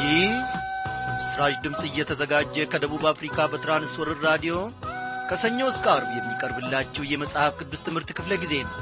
ይህ ምስራች ድምፅ እየተዘጋጀ ከደቡብ አፍሪካ በትራንስወርር ራዲዮ ከሰኞ እስከ አርብ የሚቀርብላችሁ የመጽሐፍ ቅዱስ ትምህርት ክፍለ ጊዜ ነው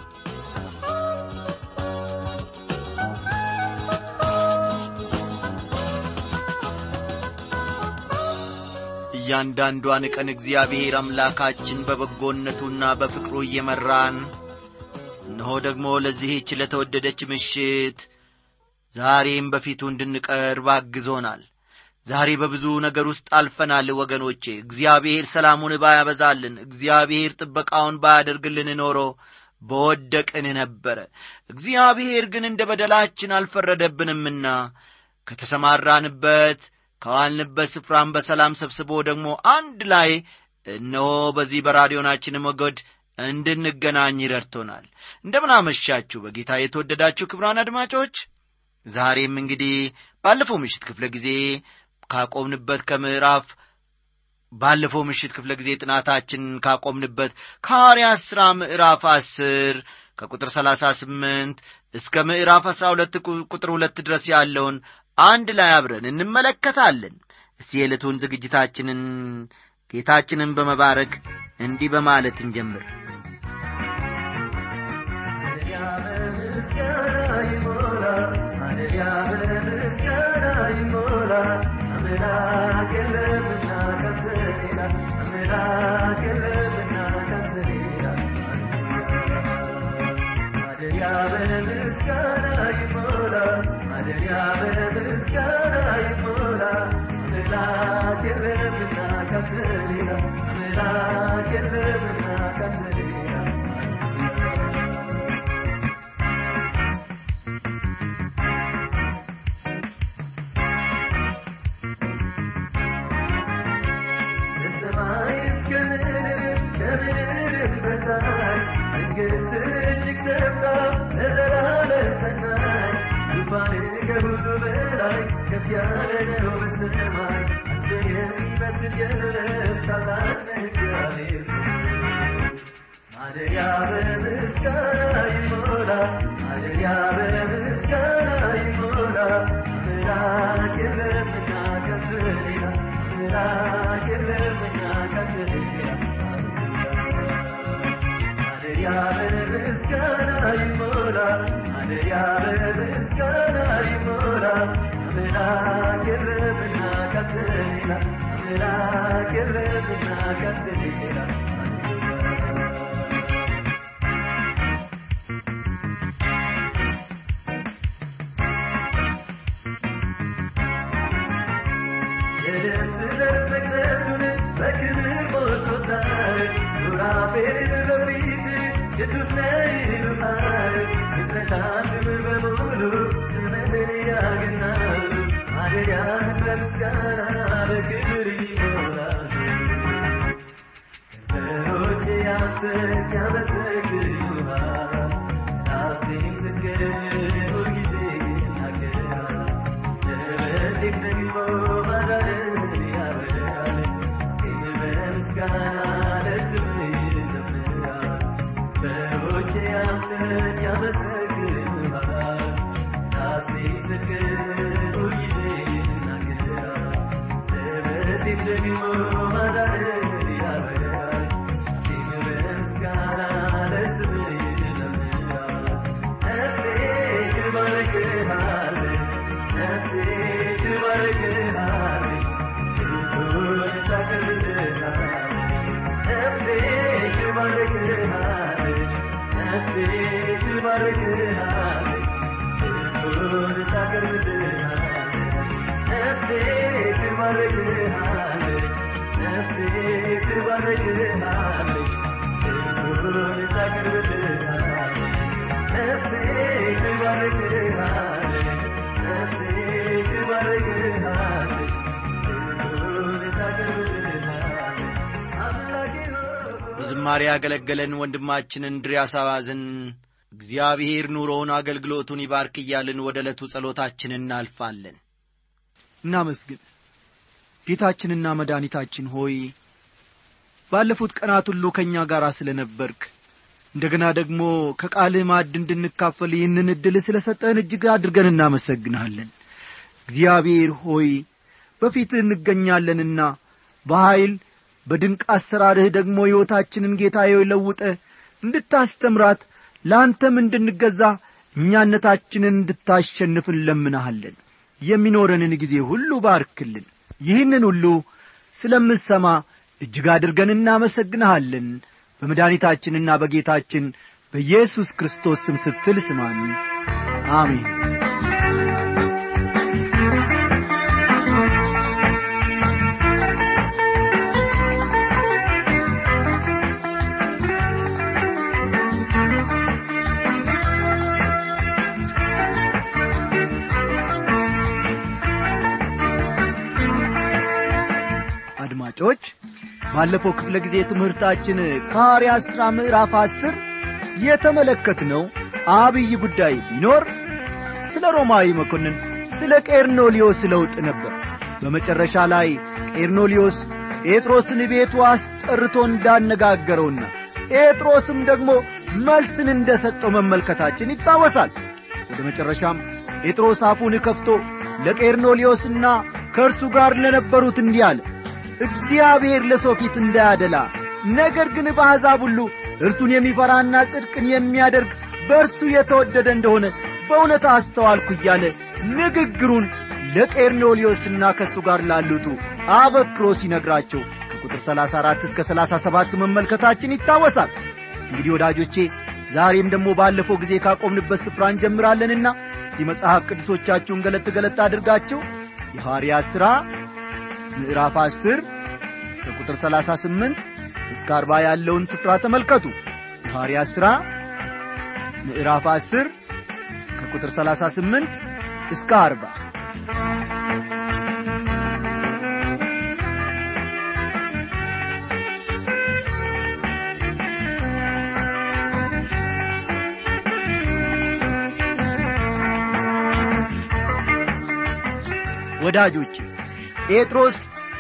እያንዳንዷን ቀን እግዚአብሔር አምላካችን በበጎነቱና በፍቅሩ እየመራን እነሆ ደግሞ ለዚህች ለተወደደች ምሽት ዛሬም በፊቱ እንድንቀርብ አግዞናል ዛሬ በብዙ ነገር ውስጥ አልፈናል ወገኖቼ እግዚአብሔር ሰላሙን ባያበዛልን እግዚአብሔር ጥበቃውን ባያደርግልን ኖሮ በወደቅን ነበረ እግዚአብሔር ግን እንደ በደላችን አልፈረደብንምና ከተሰማራንበት ከዋልንበት ስፍራም በሰላም ሰብስቦ ደግሞ አንድ ላይ እነሆ በዚህ በራዲዮናችን ሞገድ እንድንገናኝ ረድቶናል እንደምን አመሻችሁ በጌታ የተወደዳችሁ ክብራን አድማጮች ዛሬም እንግዲህ ባለፈው ምሽት ክፍለ ጊዜ ካቆምንበት ከምዕራፍ ባለፈው ምሽት ክፍለ ጊዜ ጥናታችን ካቆምንበት ከሐዋርያት ሥራ ምዕራፍ አስር ከቁጥር ሰላሳ ስምንት እስከ ምዕራፍ አስራ ሁለት ቁጥር ሁለት ድረስ ያለውን አንድ ላይ አብረን እንመለከታለን እስቲ የዕለቱን ዝግጅታችንን ጌታችንን በመባረክ እንዲህ በማለት እንጀምር በዝማሬ ያገለገለን ወንድማችን እንድሪያስ አባዝን እግዚአብሔር ኑሮውን አገልግሎቱን ይባርክ እያልን ወደ ዕለቱ ጸሎታችን እናልፋለን እናመስግን ጌታችንና መድኃኒታችን ሆይ ባለፉት ቀናት ሁሉ ከእኛ ጋር ስለ ነበርክ እንደገና ደግሞ ከቃልህ ማዕድ እንድንካፈል ይህንን ዕድል ስለ ሰጠን እጅግ አድርገን እናመሰግንሃለን እግዚአብሔር ሆይ በፊትህ እንገኛለንና በኀይል በድንቅ አሰራርህ ደግሞ ሕይወታችንን ጌታዬ ለውጠ እንድታስተምራት ለአንተም እንድንገዛ እኛነታችንን እንድታሸንፍ እንለምናሃለን የሚኖረንን ጊዜ ሁሉ ባርክልን ይህንን ሁሉ ስለምሰማ እጅግ አድርገን እናመሰግንሃለን በመድኃኒታችንና በጌታችን በኢየሱስ ክርስቶስ ስም ስትል ስማን አሜን አድማጮች ባለፈው ክፍለ ጊዜ ትምህርታችን ከሐዋርያት ሥራ ምዕራፍ አስር የተመለከትነው አብይ ጉዳይ ቢኖር ስለ ሮማዊ መኮንን ስለ ቄርኖሊዮስ ለውጥ ነበር በመጨረሻ ላይ ቄርኖሊዮስ ጴጥሮስን ቤቱ አስጠርቶ እንዳነጋገረውና ጴጥሮስም ደግሞ መልስን እንደ ሰጠው መመልከታችን ይታወሳል ወደ መጨረሻም ጴጥሮስ አፉን ከፍቶ ለቄርኖሊዮስና ከእርሱ ጋር ለነበሩት እንዲህ አለ እግዚአብሔር ለሰው ፊት እንዳያደላ ነገር ግን በአሕዛብ ሁሉ እርሱን የሚፈራና ጽድቅን የሚያደርግ በእርሱ የተወደደ እንደሆነ በእውነት አስተዋልኩ እያለ ንግግሩን ለቄርኖሊዮስና ከእሱ ጋር ላሉቱ አበክሮ ሲነግራቸው ከቁጥር 34 እስከ 37 መመልከታችን ይታወሳል እንግዲህ ወዳጆቼ ዛሬም ደግሞ ባለፈው ጊዜ ካቆምንበት ስፍራ እንጀምራለንና እስቲ መጽሐፍ ቅዱሶቻችሁን ገለጥ ገለጥ አድርጋችሁ የሐዋርያት ሥራ ምዕራፍ 10 ከቁጥር 38 እስከ 40 ያለውን ስፍራ ተመልከቱ የሐዋርያት ሥራ ምዕራፍ 10 ከቁጥር 38 እስከ 40 ወዳጆቼ ጴጥሮስ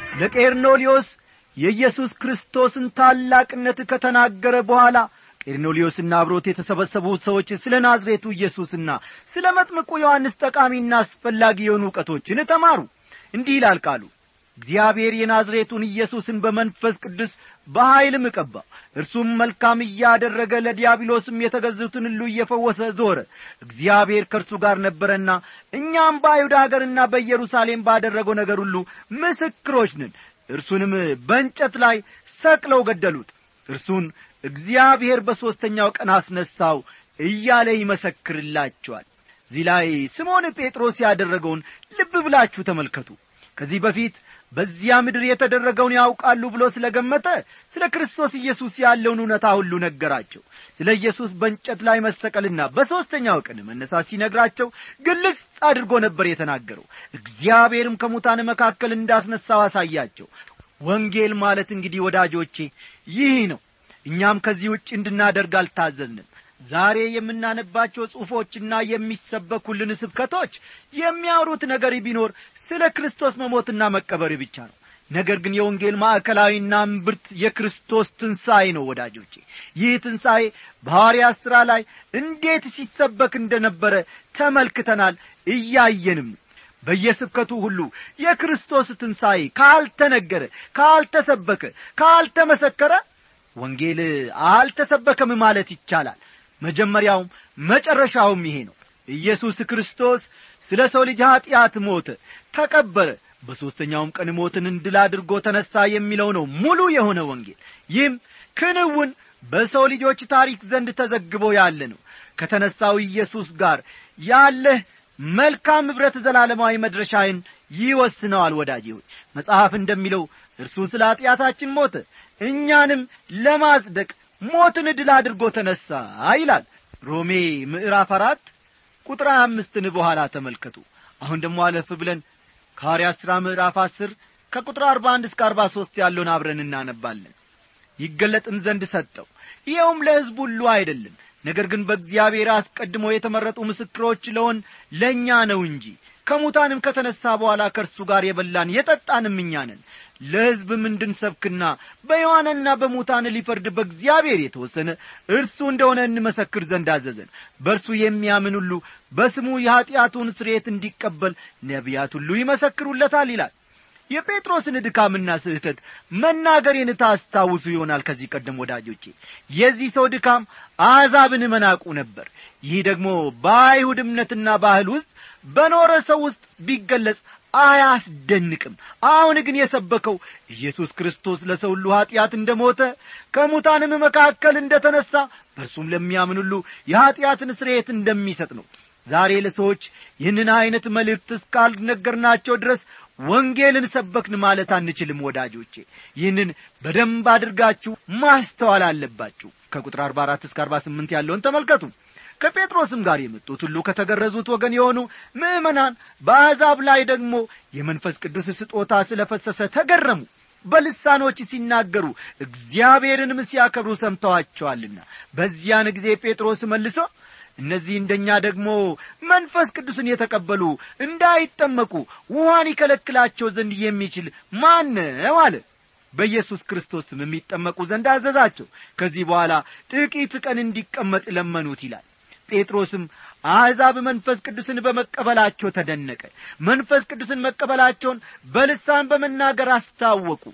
ለቄርኖሊዮስ የኢየሱስ ክርስቶስን ታላቅነት ከተናገረ በኋላ ቄርኖሊዮስና አብሮት የተሰበሰቡ ሰዎች ስለ ናዝሬቱ ኢየሱስና ስለ መጥምቁ ዮሐንስ ጠቃሚና አስፈላጊ የሆኑ ዕውቀቶችን ተማሩ እንዲህ ይላል ቃሉ እግዚአብሔር የናዝሬቱን ኢየሱስን በመንፈስ ቅዱስ በኀይልም ቀባው እርሱም መልካም እያደረገ ለዲያብሎስም የተገዙትን ሁሉ እየፈወሰ ዞረ እግዚአብሔር ከእርሱ ጋር ነበረና እኛም በአይሁድ አገርና በኢየሩሳሌም ባደረገው ነገር ሁሉ ምስክሮች ነን እርሱንም በእንጨት ላይ ሰቅለው ገደሉት እርሱን እግዚአብሔር በሦስተኛው ቀን አስነሳው እያለ ይመሰክርላቸዋል እዚህ ላይ ስምዖን ጴጥሮስ ያደረገውን ልብ ብላችሁ ተመልከቱ ከዚህ በፊት በዚያ ምድር የተደረገውን ያውቃሉ ብሎ ስለ ገመተ ስለ ክርስቶስ ኢየሱስ ያለውን እውነታ ሁሉ ነገራቸው ስለ ኢየሱስ በእንጨት ላይ መሰቀልና በሦስተኛው ቀን መነሳት ሲነግራቸው ግልጽ አድርጎ ነበር የተናገረው እግዚአብሔርም ከሙታን መካከል እንዳስነሳው አሳያቸው ወንጌል ማለት እንግዲህ ወዳጆቼ ይህ ነው እኛም ከዚህ ውጭ እንድናደርግ አልታዘዝንም ዛሬ የምናነባቸው ጽሑፎችና የሚሰበኩልን ስብከቶች የሚያወሩት ነገር ቢኖር ስለ ክርስቶስ መሞትና መቀበር ብቻ ነው ነገር ግን የወንጌል ማዕከላዊና እምብርት የክርስቶስ ትንሣኤ ነው ወዳጆቼ ይህ ትንሣኤ በሐዋርያት ሥራ ላይ እንዴት ሲሰበክ እንደነበረ ተመልክተናል እያየንም በየስብከቱ ሁሉ የክርስቶስ ትንሣኤ ካልተነገረ ካልተሰበከ ካልተመሰከረ ወንጌል አልተሰበከም ማለት ይቻላል መጀመሪያውም መጨረሻውም ይሄ ነው ኢየሱስ ክርስቶስ ስለ ሰው ልጅ ኀጢአት ሞተ ተቀበረ በሦስተኛውም ቀን ሞትን እንድል አድርጎ ተነሣ የሚለው ነው ሙሉ የሆነ ወንጌል ይህም ክንውን በሰው ልጆች ታሪክ ዘንድ ተዘግቦ ያለ ነው ከተነሣው ኢየሱስ ጋር ያለህ መልካም ኅብረት ዘላለማዊ መድረሻዬን ይወስነዋል ወዳጄ ሆይ መጽሐፍ እንደሚለው እርሱ ስለ ኀጢአታችን ሞተ እኛንም ለማጽደቅ ሞትን ድል አድርጎ ተነሣ ይላል ሮሜ ምዕራፍ አራት ቁጥር አምስትን በኋላ ተመልከቱ አሁን ደግሞ አለፍ ብለን ከሐዋርያት ሥራ ምዕራፍ አስር ከቁጥር አርባ አንድ እስከ አርባ ሦስት ያለውን አብረን እናነባለን ይገለጥም ዘንድ ሰጠው ይኸውም ለሕዝብ ሁሉ አይደለም ነገር ግን በእግዚአብሔር አስቀድሞ የተመረጡ ምስክሮች ለሆን ለእኛ ነው እንጂ ከሙታንም ከተነሣ በኋላ ከእርሱ ጋር የበላን የጠጣንም እኛ ነን ለሕዝብም እንድንሰብክና በሕያዋንና በሙታን ሊፈርድ በእግዚአብሔር የተወሰነ እርሱ እንደሆነ እንመሰክር ዘንድ አዘዘን በእርሱ የሚያምን ሁሉ በስሙ የኀጢአቱን ስርየት እንዲቀበል ነቢያት ሁሉ ይመሰክሩለታል ይላል የጴጥሮስን ድካምና ስህተት መናገሬን ታስታውሱ ይሆናል ከዚህ ቀደም ወዳጆቼ የዚህ ሰው ድካም አሕዛብን መናቁ ነበር ይህ ደግሞ በአይሁድ እምነትና ባህል ውስጥ በኖረ ሰው ውስጥ ቢገለጽ አያስደንቅም አሁን ግን የሰበከው ኢየሱስ ክርስቶስ ለሰው ሁሉ ኀጢአት እንደ ሞተ ከሙታንም መካከል እንደ ተነሣ በእርሱም ለሚያምን ሁሉ የኀጢአትን ስርየት እንደሚሰጥ ነው ዛሬ ለሰዎች ይህንን ዐይነት መልእክት እስካልነገርናቸው ድረስ ወንጌልን ሰበክን ማለት አንችልም ወዳጆቼ ይህንን በደንብ አድርጋችሁ ማስተዋል አለባችሁ ከቁጥር 44 እስከ 48 ያለውን ተመልከቱ ከጴጥሮስም ጋር የመጡት ሁሉ ከተገረዙት ወገን የሆኑ ምዕመናን በአሕዛብ ላይ ደግሞ የመንፈስ ቅዱስ ስጦታ ስለ ፈሰሰ ተገረሙ በልሳኖች ሲናገሩ እግዚአብሔርንም ሲያከብሩ ሰምተዋቸዋልና በዚያን ጊዜ ጴጥሮስ መልሶ እነዚህ እንደኛ ደግሞ መንፈስ ቅዱስን የተቀበሉ እንዳይጠመቁ ውሃን ይከለክላቸው ዘንድ የሚችል ማን ነው አለ በኢየሱስ ክርስቶስም የሚጠመቁ ዘንድ አዘዛቸው ከዚህ በኋላ ጥቂት ቀን እንዲቀመጥ ለመኑት ይላል ጴጥሮስም አሕዛብ መንፈስ ቅዱስን በመቀበላቸው ተደነቀ መንፈስ ቅዱስን መቀበላቸውን በልሳን በመናገር አስታወቁ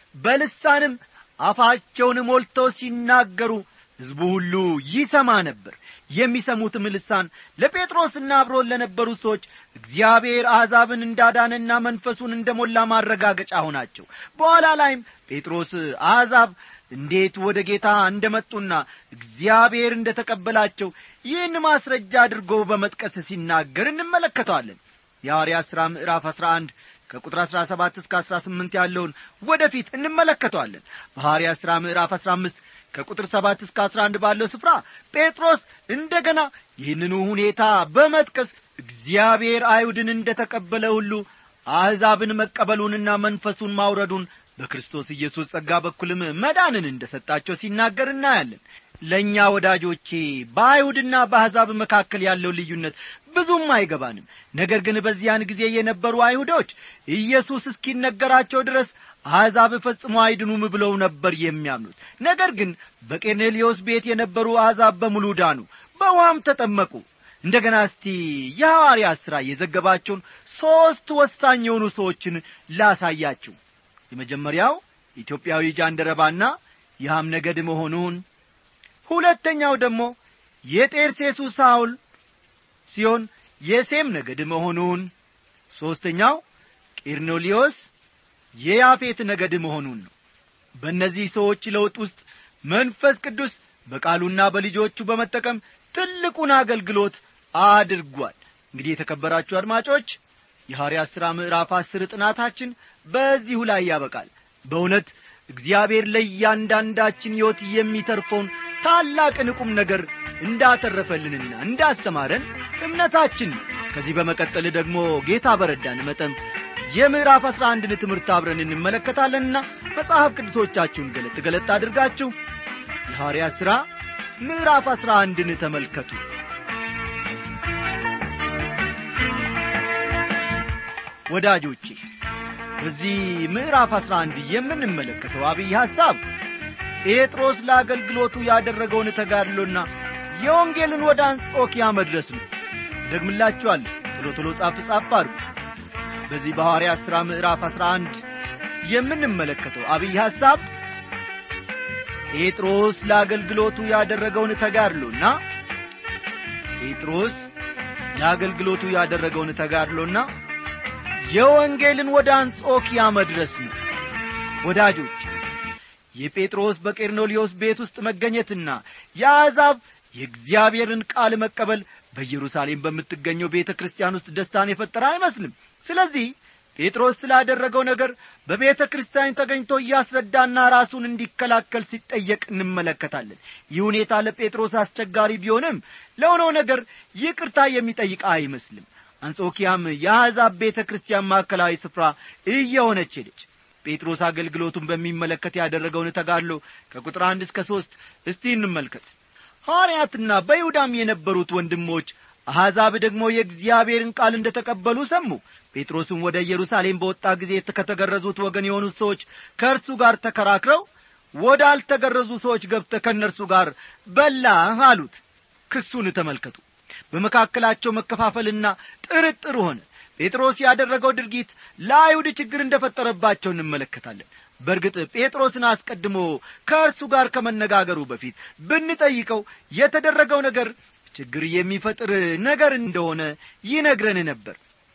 በልሳንም አፋቸውን ሞልተው ሲናገሩ ሕዝቡ ሁሉ ይሰማ ነበር የሚሰሙትም ልሳን ለጴጥሮስና አብሮን ለነበሩ ሰዎች እግዚአብሔር አሕዛብን እንዳዳነና መንፈሱን እንደ ሞላ ማረጋገጫ ሆናቸው በኋላ ላይም ጴጥሮስ አሕዛብ እንዴት ወደ ጌታ እንደ መጡና እግዚአብሔር እንደ ተቀበላቸው ይህን ማስረጃ አድርጎ በመጥቀስ ሲናገር እንመለከተዋለን የሐዋርያት ሥራ ምዕራፍ አሥራ አንድ ከቁጥር አሥራ ሰባት እስከ አሥራ ስምንት ያለውን ወደፊት እንመለከተዋለን በሐዋርያት ሥራ ምዕራፍ አሥራ አምስት ከቁጥር ሰባት እስከ አስራ አንድ ባለው ስፍራ ጴጥሮስ እንደ ገና ይህንኑ ሁኔታ በመጥቀስ እግዚአብሔር አይሁድን እንደ ተቀበለ ሁሉ አሕዛብን መቀበሉንና መንፈሱን ማውረዱን በክርስቶስ ኢየሱስ ጸጋ በኩልም መዳንን እንደ ሰጣቸው ሲናገር እናያለን ለእኛ ወዳጆቼ በአይሁድና በአሕዛብ መካከል ያለው ልዩነት ብዙም አይገባንም ነገር ግን በዚያን ጊዜ የነበሩ አይሁዶች ኢየሱስ እስኪነገራቸው ድረስ አሕዛብ ፈጽሞ አይድኑም ብለው ነበር የሚያምኑት ነገር ግን በቄርኔሌዎስ ቤት የነበሩ አሕዛብ በሙሉ ዳኑ በውሃም ተጠመቁ እንደ ገና እስቲ የሐዋርያት ሥራ የዘገባቸውን ሦስት ወሳኝ የሆኑ ሰዎችን ላሳያችሁ የመጀመሪያው ኢትዮጵያዊ ጃንደረባና የሐም ነገድ መሆኑን ሁለተኛው ደግሞ የጤርሴሱ ሳውል ሲሆን የሴም ነገድ መሆኑን ሦስተኛው ቄርኔሌዎስ የያፌት ነገድ መሆኑን ነው በእነዚህ ሰዎች ለውጥ ውስጥ መንፈስ ቅዱስ በቃሉና በልጆቹ በመጠቀም ትልቁን አገልግሎት አድርጓል እንግዲህ የተከበራችሁ አድማጮች የሐዋርያት ሥራ ምዕራፍ አስር ጥናታችን በዚሁ ላይ ያበቃል በእውነት እግዚአብሔር ለእያንዳንዳችን ሕይወት የሚተርፈውን ታላቅን ቁም ነገር እንዳተረፈልንና እንዳስተማረን እምነታችን ከዚህ በመቀጠል ደግሞ ጌታ በረዳን መጠን የምዕራፍ አሥራ አንድን ትምህርት አብረን እንመለከታለንና መጽሐፍ ቅዱሶቻችሁን ገለጥ ገለጥ አድርጋችሁ የሐዋርያት ሥራ ምዕራፍ አሥራ አንድን ተመልከቱ ወዳጆቼ በዚህ ምዕራፍ አሥራ አንድ የምንመለከተው አብይ ሐሳብ ጴጥሮስ ለአገልግሎቱ ያደረገውን ተጋድሎና የወንጌልን ወደ አንጾኪያ መድረስ ነው ደግምላችኋል ቶሎ ቶሎ ጻፍ ጻፍ አድርጉ በዚህ በሐዋርያት ሥራ ምዕራፍ አሥራ አንድ የምንመለከተው አብይ ሐሳብ ጴጥሮስ ለአገልግሎቱ ያደረገውን ተጋድሎና ጴጥሮስ ለአገልግሎቱ ያደረገውን ተጋድሎና የወንጌልን ወደ አንጾኪያ መድረስ ነው ወዳጆች የጴጥሮስ በቄርኔሌዎስ ቤት ውስጥ መገኘትና የአሕዛብ የእግዚአብሔርን ቃል መቀበል በኢየሩሳሌም በምትገኘው ቤተ ክርስቲያን ውስጥ ደስታን የፈጠረ አይመስልም ስለዚህ ጴጥሮስ ስላደረገው ነገር በቤተ ክርስቲያን ተገኝቶ እያስረዳና ራሱን እንዲከላከል ሲጠየቅ እንመለከታለን ይህ ሁኔታ ለጴጥሮስ አስቸጋሪ ቢሆንም ለሆነው ነገር ይቅርታ የሚጠይቅ አይመስልም አንጾኪያም የአሕዛብ ቤተ ክርስቲያን ማዕከላዊ ስፍራ እየሆነች ሄደች ጴጥሮስ አገልግሎቱን በሚመለከት ያደረገውን ተጋድሎ ከቁጥር አንድ እስከ ሦስት እስቲ እንመልከት ሐዋርያትና በይሁዳም የነበሩት ወንድሞች አሕዛብ ደግሞ የእግዚአብሔርን ቃል እንደ ተቀበሉ ሰሙ ጴጥሮስም ወደ ኢየሩሳሌም በወጣ ጊዜ ከተገረዙት ወገን የሆኑት ሰዎች ከእርሱ ጋር ተከራክረው ወደ አልተገረዙ ሰዎች ገብተ ከእነርሱ ጋር በላህ አሉት ክሱን ተመልከቱ በመካከላቸው መከፋፈልና ጥርጥር ሆነ ጴጥሮስ ያደረገው ድርጊት ለአይሁድ ችግር እንደ ፈጠረባቸው እንመለከታለን በእርግጥ ጴጥሮስን አስቀድሞ ከእርሱ ጋር ከመነጋገሩ በፊት ብንጠይቀው የተደረገው ነገር ችግር የሚፈጥር ነገር እንደሆነ ይነግረን ነበር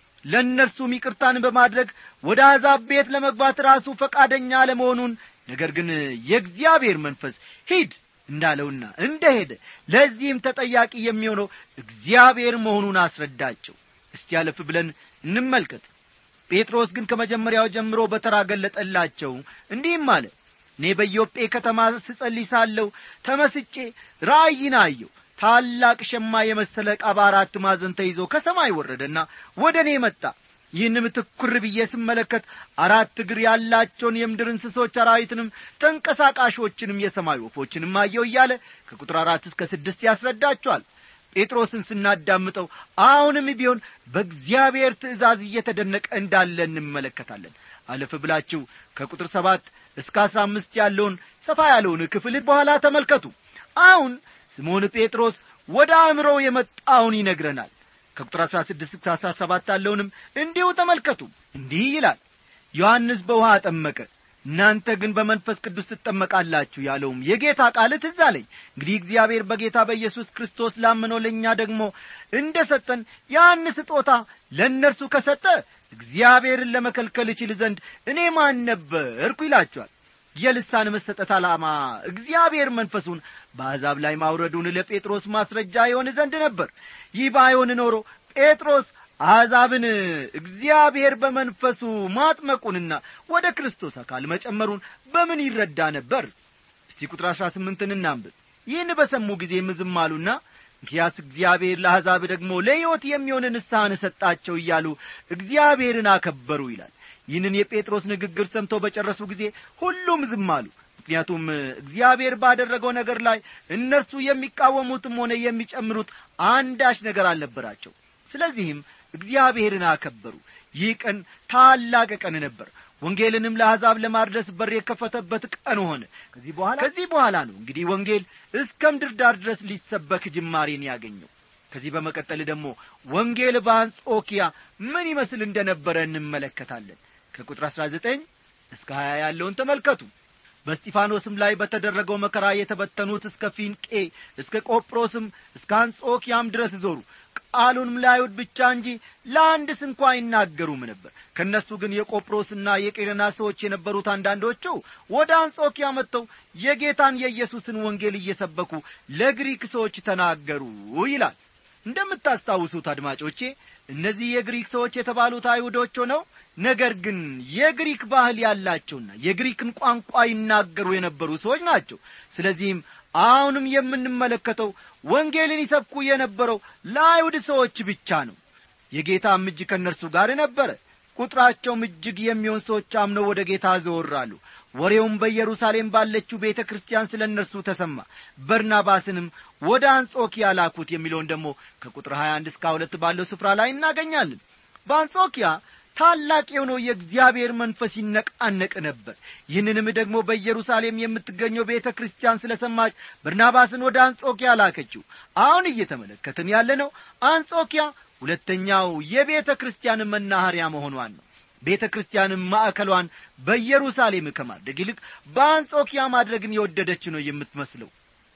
ለእነርሱም ይቅርታን በማድረግ ወደ አሕዛብ ቤት ለመግባት ራሱ ፈቃደኛ አለመሆኑን ነገር ግን የእግዚአብሔር መንፈስ ሂድ እንዳለውና እንደ ሄደ ለዚህም ተጠያቂ የሚሆነው እግዚአብሔር መሆኑን አስረዳቸው እስቲ ያለፍ ብለን እንመልከት ጴጥሮስ ግን ከመጀመሪያው ጀምሮ በተራ ገለጠላቸው እንዲህም አለ እኔ በኢዮጴ ከተማ ስጸልይ ሳለሁ ተመስጬ ራእይን አየሁ ታላቅ ሸማ የመሰለ ዕቃ በአራት ማዕዘን ተይዞ ከሰማይ ወረደና ወደ እኔ መጣ ይህንም ትኩር ብዬ ስመለከት አራት እግር ያላቸውን የምድር እንስሶች አራዊትንም ተንቀሳቃሾችንም የሰማይ ወፎችንም አየው እያለ ከቁጥር አራት እስከ ስድስት ያስረዳቸዋል ጴጥሮስን ስናዳምጠው አሁንም ቢሆን በእግዚአብሔር ትእዛዝ እየተደነቀ እንዳለ እንመለከታለን አለፍ ብላችሁ ከቁጥር ሰባት እስከ አስራ አምስት ያለውን ሰፋ ያለውን ክፍል በኋላ ተመልከቱ አሁን ስምዖን ጴጥሮስ ወደ አእምሮው የመጣውን ይነግረናል ከቁጥር አሥራ ስድስት እስከ አሥራ ሰባት ያለውንም እንዲሁ ተመልከቱ እንዲህ ይላል ዮሐንስ በውሃ አጠመቀ እናንተ ግን በመንፈስ ቅዱስ ትጠመቃላችሁ ያለውም የጌታ ቃል ትዝ አለኝ እንግዲህ እግዚአብሔር በጌታ በኢየሱስ ክርስቶስ ላመነው ለእኛ ደግሞ እንደ ሰጠን ያን ስጦታ ለእነርሱ ከሰጠ እግዚአብሔርን ለመከልከል እችል ዘንድ እኔ ማን ነበርኩ ይላቸዋል የልሳን መሰጠት ዓላማ እግዚአብሔር መንፈሱን በአሕዛብ ላይ ማውረዱን ለጴጥሮስ ማስረጃ የሆን ዘንድ ነበር ይህ ባይሆን ኖሮ ጴጥሮስ አሕዛብን እግዚአብሔር በመንፈሱ ማጥመቁንና ወደ ክርስቶስ አካል መጨመሩን በምን ይረዳ ነበር እስቲ ቁጥር አሥራ ስምንትን እናንብብ ይህን በሰሙ ጊዜም ዝም አሉና እንኪያስ እግዚአብሔር ለአሕዛብ ደግሞ ለሕይወት የሚሆን ንስሐን ሰጣቸው እያሉ እግዚአብሔርን አከበሩ ይላል ይህንን የጴጥሮስ ንግግር ሰምተው በጨረሱ ጊዜ ሁሉም ዝም አሉ ምክንያቱም እግዚአብሔር ባደረገው ነገር ላይ እነርሱ የሚቃወሙትም ሆነ የሚጨምሩት አንዳች ነገር አልነበራቸው ስለዚህም እግዚአብሔርን አከበሩ ይህ ቀን ታላቅ ቀን ነበር ወንጌልንም ለአሕዛብ ለማድረስ በር የከፈተበት ቀን ሆነ ከዚህ በኋላ ከዚህ በኋላ ነው እንግዲህ ወንጌል እስከ ምድር ዳር ድረስ ሊሰበክ ጅማሬን ያገኘው ከዚህ በመቀጠል ደግሞ ወንጌል በአንጾኪያ ምን ይመስል እንደነበረ እንመለከታለን ከቁጥር አሥራ ዘጠኝ እስከ ሀያ ያለውን ተመልከቱ በስጢፋኖስም ላይ በተደረገው መከራ የተበተኑት እስከ ፊንቄ እስከ ቆጵሮስም እስከ አንጾኪያም ድረስ ዞሩ ቃሉንም ለአይሁድ ብቻ እንጂ ለአንድ ስንኳ አይናገሩም ነበር ከእነሱ ግን የቆጵሮስና የቄረና ሰዎች የነበሩት አንዳንዶቹ ወደ አንጾኪያ መጥተው የጌታን የኢየሱስን ወንጌል እየሰበኩ ለግሪክ ሰዎች ተናገሩ ይላል እንደምታስታውሱት አድማጮቼ እነዚህ የግሪክ ሰዎች የተባሉት አይሁዶች ሆነው ነገር ግን የግሪክ ባህል ያላቸውና የግሪክን ቋንቋ ይናገሩ የነበሩ ሰዎች ናቸው ስለዚህም አሁንም የምንመለከተው ወንጌልን ይሰብኩ የነበረው ለአይሁድ ሰዎች ብቻ ነው የጌታም እጅ ከእነርሱ ጋር ነበረ ቁጥራቸውም እጅግ የሚሆን ሰዎች አምነው ወደ ጌታ ዘወራሉ ወሬውም በኢየሩሳሌም ባለችው ቤተ ክርስቲያን ስለ እነርሱ ተሰማ በርናባስንም ወደ አንጾኪያ ላኩት የሚለውን ደግሞ ከቁጥር 21 እስከ ሁለት ባለው ስፍራ ላይ እናገኛለን በአንጾኪያ ታላቅ የሆነው የእግዚአብሔር መንፈስ ይነቃነቅ ነበር ይህንንም ደግሞ በኢየሩሳሌም የምትገኘው ቤተ ክርስቲያን ስለ ሰማች በርናባስን ወደ አንጾኪያ ላከችው አሁን እየተመለከትን ያለነው አንጾኪያ ሁለተኛው የቤተ ክርስቲያን መናኸሪያ መሆኗን ነው ቤተ ክርስቲያንም ማዕከሏን በኢየሩሳሌም ከማድረግ ይልቅ በአንጾኪያ ማድረግን የወደደች ነው የምትመስለው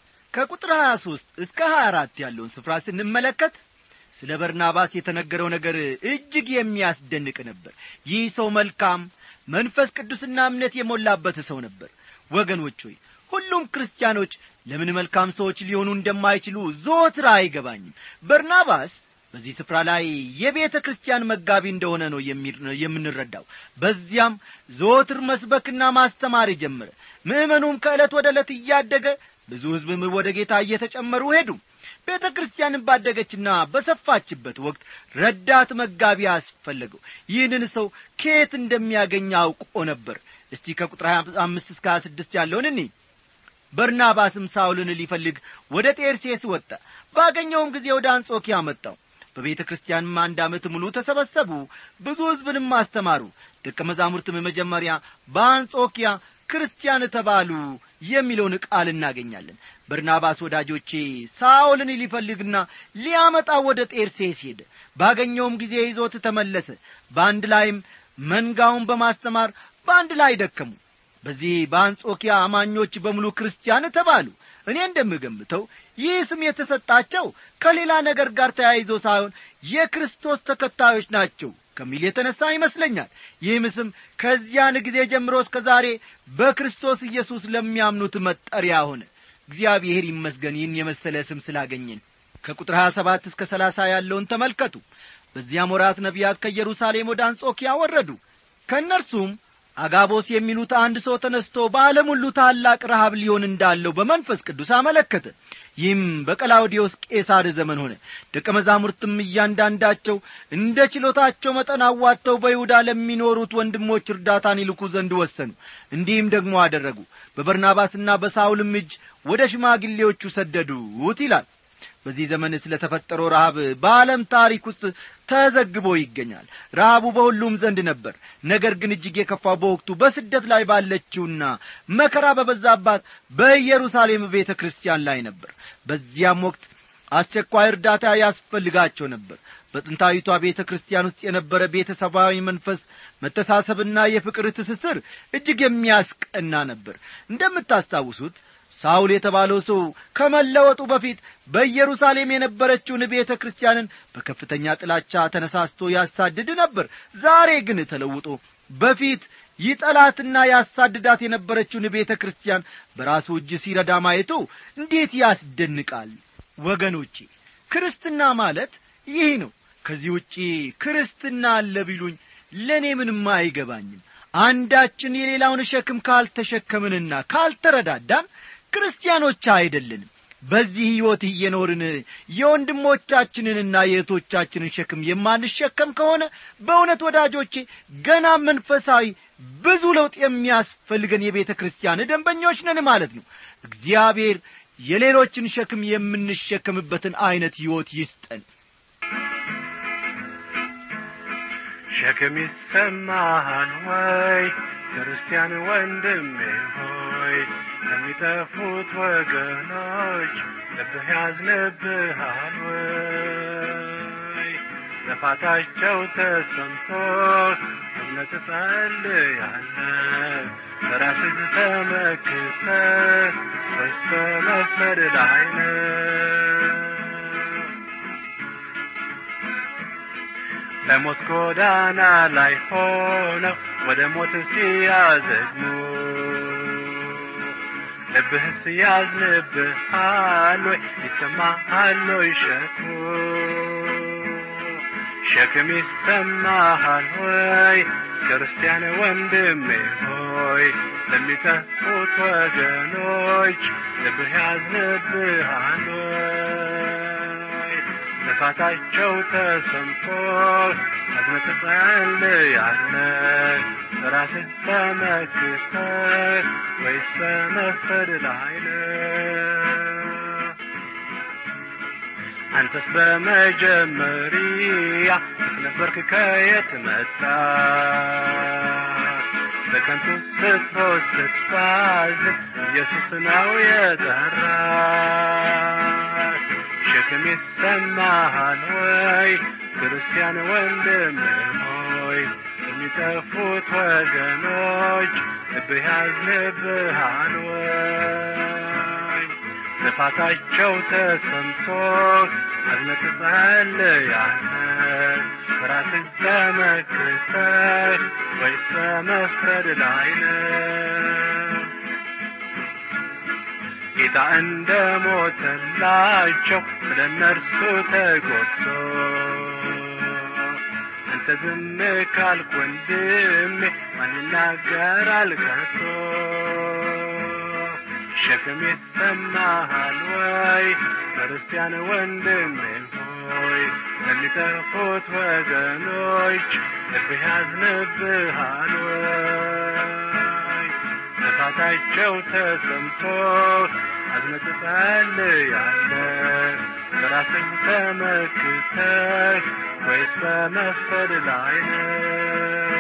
ከቁጥር 23 እስከ 24 ያለውን ስፍራ ስንመለከት ስለ በርናባስ የተነገረው ነገር እጅግ የሚያስደንቅ ነበር ይህ ሰው መልካም መንፈስ ቅዱስና እምነት የሞላበት ሰው ነበር ወገኖች ሆይ ሁሉም ክርስቲያኖች ለምን መልካም ሰዎች ሊሆኑ እንደማይችሉ ዞትር አይገባኝም በርናባስ በዚህ ስፍራ ላይ የቤተ ክርስቲያን መጋቢ እንደሆነ ነው የምንረዳው በዚያም ዞትር መስበክና ማስተማር ጀመረ ምእመኑም ከዕለት ወደ ዕለት እያደገ ብዙ ሕዝብም ወደ ጌታ እየተጨመሩ ሄዱ ቤተ ክርስቲያንን ባደገችና በሰፋችበት ወቅት ረዳት መጋቢ አስፈለገው ይህንን ሰው ከየት እንደሚያገኝ አውቆ ነበር እስቲ ከቁጥር አምስት እስከ ሀያ ስድስት ያለውን እኔ በርናባስም ሳውልን ሊፈልግ ወደ ጤርሴስ ወጣ ባገኘውም ጊዜ ወደ አንጾኪያ መጣው በቤተ ክርስቲያንም አንድ ዓመት ሙሉ ተሰበሰቡ ብዙ ሕዝብንም አስተማሩ ደቀ መዛሙርትም መጀመሪያ በአንጾኪያ ክርስቲያን ተባሉ የሚለውን ቃል እናገኛለን በርናባስ ወዳጆቼ ሳኦልን ሊፈልግና ሊያመጣ ወደ ጤርሴስ ሄደ ባገኘውም ጊዜ ይዞት ተመለሰ በአንድ ላይም መንጋውን በማስተማር በአንድ ላይ ደከሙ በዚህ በአንጾኪያ አማኞች በሙሉ ክርስቲያን ተባሉ እኔ እንደምገምተው ይህ ስም የተሰጣቸው ከሌላ ነገር ጋር ተያይዞ ሳይሆን የክርስቶስ ተከታዮች ናቸው ከሚል የተነሳ ይመስለኛል ይህም ስም ከዚያን ጊዜ ጀምሮ እስከ ዛሬ በክርስቶስ ኢየሱስ ለሚያምኑት መጠሪያ ሆነ እግዚአብሔር ይመስገን ይህን የመሰለ ስም ስላገኘን ከቁጥር 27 እስከ 30 ያለውን ተመልከቱ በዚያም ወራት ነቢያት ከኢየሩሳሌም ወደ አንጾኪያ ወረዱ ከእነርሱም አጋቦስ የሚሉት አንድ ሰው ተነስቶ በዓለም ሁሉ ታላቅ ረሃብ ሊሆን እንዳለው በመንፈስ ቅዱስ አመለከተ ይህም በቀላውዲዮስ ቄሳር ዘመን ሆነ ደቀ መዛሙርትም እያንዳንዳቸው እንደ ችሎታቸው መጠን አዋጥተው በይሁዳ ለሚኖሩት ወንድሞች እርዳታን ይልኩ ዘንድ ወሰኑ እንዲህም ደግሞ አደረጉ በበርናባስና በሳውልም እጅ ወደ ሽማግሌዎቹ ሰደዱት ይላል በዚህ ዘመን ስለ ተፈጠረው ረሃብ በዓለም ታሪክ ውስጥ ተዘግቦ ይገኛል ረሃቡ በሁሉም ዘንድ ነበር ነገር ግን እጅግ የከፋው በወቅቱ በስደት ላይ ባለችውና መከራ በበዛባት በኢየሩሳሌም ቤተ ክርስቲያን ላይ ነበር በዚያም ወቅት አስቸኳይ እርዳታ ያስፈልጋቸው ነበር በጥንታዊቷ ቤተ ክርስቲያን ውስጥ የነበረ ቤተሰባዊ መንፈስ መተሳሰብና የፍቅር ትስስር እጅግ የሚያስቀና ነበር እንደምታስታውሱት ሳውል የተባለው ሰው ከመለወጡ በፊት በኢየሩሳሌም የነበረችውን ቤተ ክርስቲያንን በከፍተኛ ጥላቻ ተነሳስቶ ያሳድድ ነበር ዛሬ ግን ተለውጦ በፊት ይጠላትና ያሳድዳት የነበረችውን ቤተ ክርስቲያን በራሱ እጅ ሲረዳ ማየቱ እንዴት ያስደንቃል ወገኖቼ ክርስትና ማለት ይህ ነው ከዚህ ውጪ ክርስትና አለ ቢሉኝ ለእኔ ምንም አይገባኝም አንዳችን የሌላውን ሸክም ካልተሸከምንና ካልተረዳዳን ክርስቲያኖች አይደለንም በዚህ ሕይወት እየኖርን የወንድሞቻችንንና የእህቶቻችንን ሸክም የማንሸከም ከሆነ በእውነት ወዳጆቼ ገና መንፈሳዊ ብዙ ለውጥ የሚያስፈልገን የቤተ ክርስቲያን ደንበኞች ነን ማለት ነው እግዚአብሔር የሌሎችን ሸክም የምንሸከምበትን ዐይነት ሕይወት ይስጠን ሸክም ይሰማሃል ወይ ክርስቲያን ወንድሜ ሆይ ለሚጠፉት ወገኖች ልብህ ያዝንብሃል ወይ ጥፋታቸው ተሰምቶ እምነት ጸልያለ በራስህ ተመክተ ወይስ በመፍረድ ላይ ነህ በሞት ጎዳና ላይ ሆነው ወደ ሞት ሲያዘግሙ ልብህስ ያዝንብሃል ወይ ይሰማሃል ወይ ሸክሙ ሸክም ይሰማሃል ወይ ክርስቲያን ወንድሜ ሆይ ለሚጠፉት ወገኖች ልብህ ያዝንብሃል ወይ ጥፋታቸው ተሰምቶ አዝነህ ትጸልያለህ ራስህ ተመክተህ ወይስ በመፍረድ ላይ ነህ አንተስ በመጀመሪያ ነበርክ ከየት መጣ በከንቱ ስትሮጥ ስትባዝን ኢየሱስ ነው የጠራ ሸክም ይሰማሃል ወይ ክርስቲያን ወንድም ሆይ የሚጠፉት ወገኖች ልብህ ያዝንብሃል ወይ ጥፋታቸው ተሰምቶ አዝነህ ትጸልያለህ ራስህ ተመክተህ ወይስ በመፍረድ ላይ ነህ ጌታ እንደ ሞተላቸው ስለ እነርሱ ተጎድቶ አንተ ዝም ካልክ ወንድሜ ማን ይናገራል ከቶ ሸክም ይሰማሃል ወይ ክርስቲያን ወንድሜ ሆይ ለሚጠፉት ወገኖች ልብህ ያዝንብሃል ወይ ጥፋታቸው ተሰምቶ አዝነህ ትጸልያለህ በራስህ ተመክተህ ወይስ በመፍቀድ ላይ ነህ?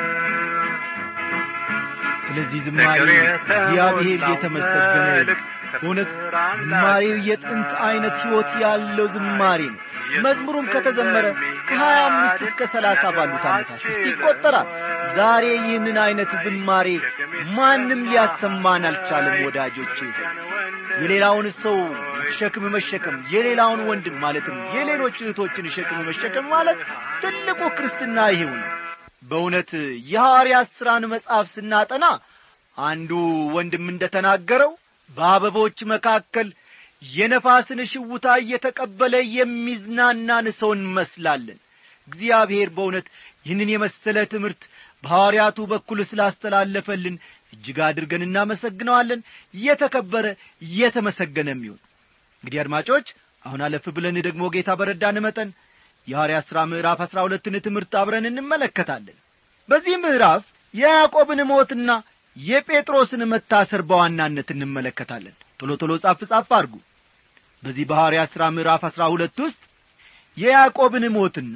ስለዚህ ዝማሬ እግዚአብሔር የተመሰገነ ይሁን። በእውነት ዝማሬው የጥንት ዐይነት ሕይወት ያለው ዝማሬ ነው። መዝሙሩም ከተዘመረ ከሀያ አምስት እስከ ሰላሳ ባሉት ዓመታት ውስጥ ይቈጠራል። ዛሬ ይህንን ዐይነት ዝማሬ ማንም ሊያሰማን አልቻለም። ወዳጆቼ የሌላውን ሰው ሸክም መሸከም የሌላውን ወንድም ማለትም የሌሎች እህቶችን ሸክም መሸከም ማለት ትልቁ ክርስትና ይሄው ነው። በእውነት የሐዋርያት ሥራን መጽሐፍ ስናጠና አንዱ ወንድም እንደ ተናገረው በአበቦች መካከል የነፋስን ሽውታ እየተቀበለ የሚዝናናን ሰው እንመስላለን። እግዚአብሔር በእውነት ይህንን የመሰለ ትምህርት በሐዋርያቱ በኩል ስላስተላለፈልን እጅግ አድርገን እናመሰግነዋለን። የተከበረ የተመሰገነም ይሁን። እንግዲህ አድማጮች አሁን አለፍ ብለን ደግሞ ጌታ በረዳን መጠን የሐዋርያት ሥራ ምዕራፍ አሥራ ሁለትን ትምህርት አብረን እንመለከታለን። በዚህ ምዕራፍ የያዕቆብን ሞትና የጴጥሮስን መታሰር በዋናነት እንመለከታለን። ቶሎ ቶሎ ጻፍ ጻፍ አድርጉ። በዚህ በሐዋርያት ሥራ ምዕራፍ አሥራ ሁለት ውስጥ የያዕቆብን ሞትና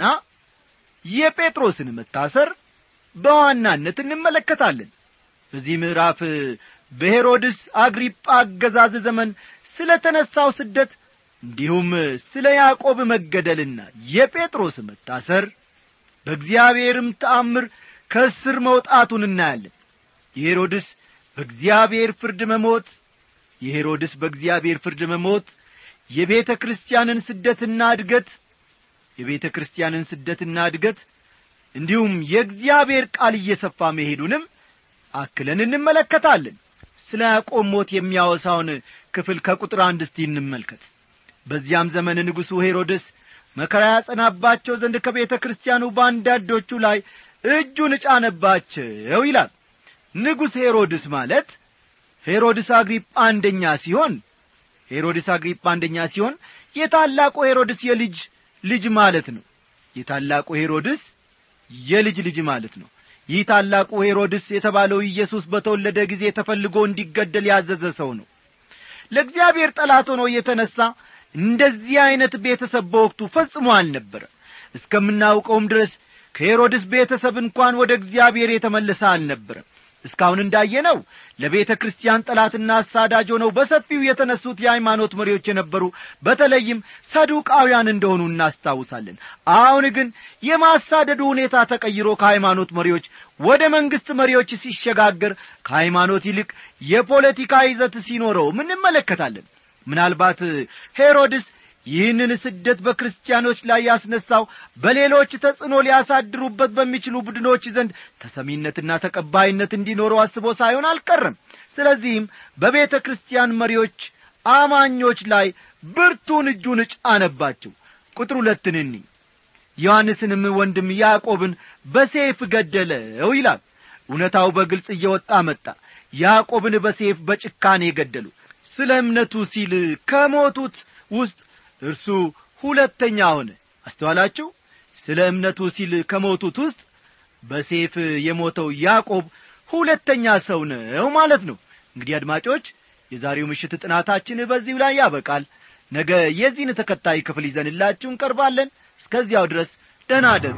የጴጥሮስን መታሰር በዋናነት እንመለከታለን። በዚህ ምዕራፍ በሄሮድስ አግሪጳ አገዛዝ ዘመን ስለ ተነሣው ስደት እንዲሁም ስለ ያዕቆብ መገደልና የጴጥሮስ መታሰር በእግዚአብሔርም ተአምር ከእስር መውጣቱን እናያለን። የሄሮድስ በእግዚአብሔር ፍርድ መሞት የሄሮድስ በእግዚአብሔር ፍርድ መሞት የቤተ ክርስቲያንን ስደትና እድገት የቤተ ክርስቲያንን ስደትና እድገት እንዲሁም የእግዚአብሔር ቃል እየሰፋ መሄዱንም አክለን እንመለከታለን። ስለ ያዕቆብ ሞት የሚያወሳውን ክፍል ከቁጥር አንድ እስቲ እንመልከት። በዚያም ዘመን ንጉሡ ሄሮድስ መከራ ያጸናባቸው ዘንድ ከቤተ ክርስቲያኑ በአንዳንዶቹ ላይ እጁን ጫነባቸው ይላል። ንጉሥ ሄሮድስ ማለት ሄሮድስ አግሪጳ አንደኛ ሲሆን ሄሮድስ አግሪጳ አንደኛ ሲሆን የታላቁ ሄሮድስ የልጅ ልጅ ማለት ነው። የታላቁ ሄሮድስ የልጅ ልጅ ማለት ነው። ይህ ታላቁ ሄሮድስ የተባለው ኢየሱስ በተወለደ ጊዜ ተፈልጎ እንዲገደል ያዘዘ ሰው ነው። ለእግዚአብሔር ጠላት ሆኖ የተነሣ እንደዚህ ዐይነት ቤተሰብ በወቅቱ ፈጽሞ አልነበረ። እስከምናውቀውም ድረስ ከሄሮድስ ቤተሰብ እንኳን ወደ እግዚአብሔር የተመለሰ አልነበረም። እስካሁን እንዳየነው ለቤተ ክርስቲያን ጠላትና አሳዳጅ ሆነው በሰፊው የተነሱት የሃይማኖት መሪዎች የነበሩ በተለይም ሰዱቃውያን እንደሆኑ እናስታውሳለን። አሁን ግን የማሳደዱ ሁኔታ ተቀይሮ ከሃይማኖት መሪዎች ወደ መንግሥት መሪዎች ሲሸጋገር ከሃይማኖት ይልቅ የፖለቲካ ይዘት ሲኖረውም እንመለከታለን። ምናልባት ሄሮድስ ይህንን ስደት በክርስቲያኖች ላይ ያስነሳው በሌሎች ተጽዕኖ ሊያሳድሩበት በሚችሉ ቡድኖች ዘንድ ተሰሚነትና ተቀባይነት እንዲኖረው አስቦ ሳይሆን አልቀረም። ስለዚህም በቤተ ክርስቲያን መሪዎች፣ አማኞች ላይ ብርቱን እጁን ጫነባቸው። ቁጥር ሁለትን እኒ ዮሐንስንም ወንድም ያዕቆብን በሴፍ ገደለው ይላል። እውነታው በግልጽ እየወጣ መጣ። ያዕቆብን በሴፍ በጭካኔ ገደሉ። ስለ እምነቱ ሲል ከሞቱት ውስጥ እርሱ ሁለተኛ ሆነ። አስተዋላችሁ? ስለ እምነቱ ሲል ከሞቱት ውስጥ በሴፍ የሞተው ያዕቆብ ሁለተኛ ሰው ነው ማለት ነው። እንግዲህ አድማጮች፣ የዛሬው ምሽት ጥናታችን በዚሁ ላይ ያበቃል። ነገ የዚህን ተከታይ ክፍል ይዘንላችሁ እንቀርባለን። እስከዚያው ድረስ ደህና አደሩ።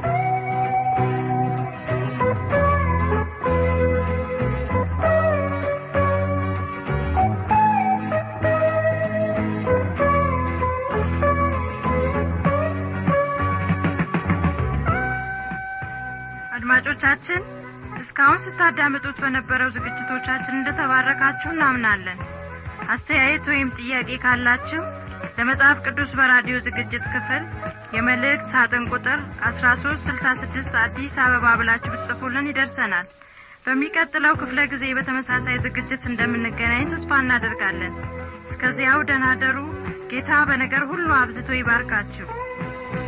አድማጮቻችን እስካሁን ስታዳምጡት በነበረው ዝግጅቶቻችን እንደተባረካችሁ እናምናለን። አስተያየት ወይም ጥያቄ ካላችሁ ለመጽሐፍ ቅዱስ በራዲዮ ዝግጅት ክፍል የመልእክት ሳጥን ቁጥር አስራ ሶስት ስልሳ ስድስት አዲስ አበባ ብላችሁ ብትጽፉልን ይደርሰናል። በሚቀጥለው ክፍለ ጊዜ በተመሳሳይ ዝግጅት እንደምንገናኝ ተስፋ እናደርጋለን። እስከዚያው ደህና ደሩ። ጌታ በነገር ሁሉ አብዝቶ ይባርካችሁ።